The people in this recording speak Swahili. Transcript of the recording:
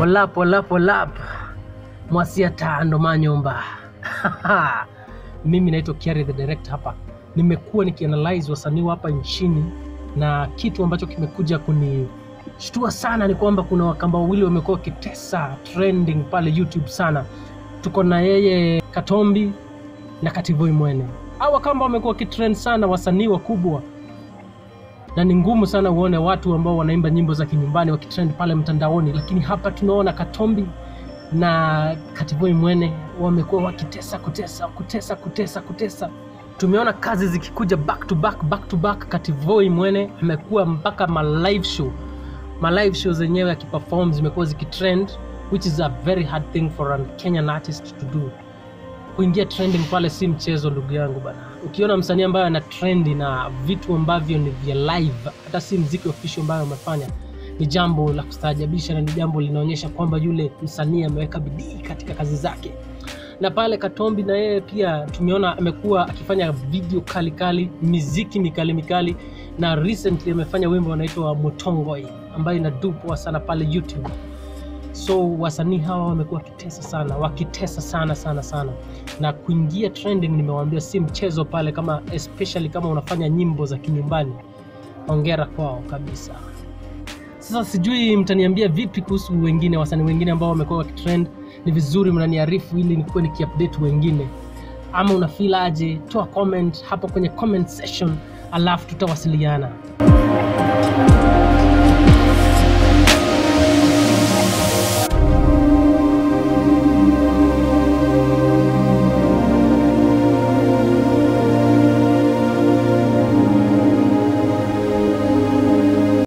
Polap, polap, polap. Mwasia tando manyumba. Mimi naitwa Kiari the director hapa. Nimekuwa nikianalyze wasanii wa hapa nchini na kitu ambacho kimekuja kunishtua sana ni kwamba kuna wakamba wawili wamekuwa wakitesa trending pale YouTube sana. Tuko na yeye Katombi na Kativoi Mwene. Hao wakamba wamekuwa wakitrend sana, wasanii wakubwa na ni ngumu sana uone watu ambao wanaimba nyimbo za kinyumbani wakitrend pale mtandaoni, lakini hapa tunaona Katombi na Kativoi Mwene wamekuwa wakitesa kutesa kutesa kutesa kutesa. Tumeona kazi zikikuja back to back back to back. Kativoi Mwene amekuwa mpaka ma live show ma live show zenyewe akiperform zimekuwa zikitrend, which is a very hard thing for a Kenyan artist to do kuingia trending pale si mchezo ndugu yangu bana. Ukiona msanii ambaye ana trendi na vitu ambavyo ni vya live, hata si mziki official ambayo amefanya, ni jambo la kustaajabisha na ni jambo linaonyesha kwamba yule msanii ameweka bidii katika kazi zake. Na pale Katombi na yeye pia tumeona amekuwa akifanya video kali kali, miziki mikali mikali, na recently amefanya wimbo unaitwa Motongoi ambayo inadupwa sana pale YouTube so wasanii hawa wamekuwa wakitesa sana wakitesa sana sana sana na kuingia trending nimewaambia si mchezo pale kama especially kama unafanya nyimbo za kinyumbani ongera kwao kabisa sasa sijui mtaniambia vipi kuhusu wengine wasanii wengine ambao wamekuwa wakitrend ni vizuri mnaniarifu ili nikuwe nikiupdate wengine ama una feel aje toa comment hapo kwenye comment section alafu tutawasiliana